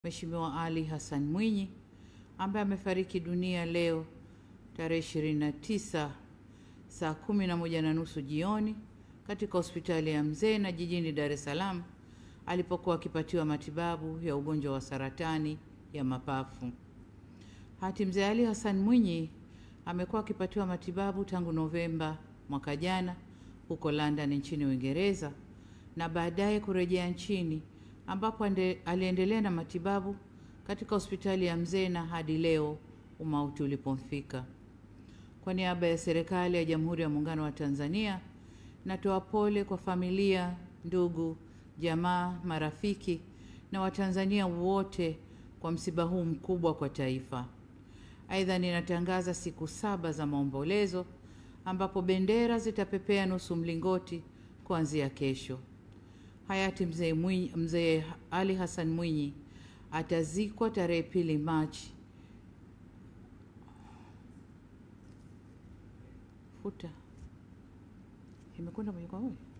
Mheshimiwa Ali Hassan Mwinyi ambaye amefariki dunia leo tarehe 29 saa kumi na moja na nusu jioni katika hospitali ya Mzena jijini Dar es Salaam alipokuwa akipatiwa matibabu ya ugonjwa wa saratani ya mapafu. Hati Mzee Ali Hassan Mwinyi amekuwa akipatiwa matibabu tangu Novemba mwaka jana huko London nchini Uingereza na baadaye kurejea nchini ambapo ande, aliendelea na matibabu katika hospitali ya Mzena hadi leo umauti ulipomfika. Kwa niaba ya serikali ya Jamhuri ya Muungano wa Tanzania, natoa pole kwa familia, ndugu, jamaa, marafiki na Watanzania wote kwa msiba huu mkubwa kwa taifa. Aidha, ninatangaza siku saba za maombolezo ambapo bendera zitapepea nusu mlingoti kuanzia kesho. Hayati Mzee Mwinyi, Mzee Ali Hassan Mwinyi atazikwa tarehe pili Machi futa imekwenda moja kwa moja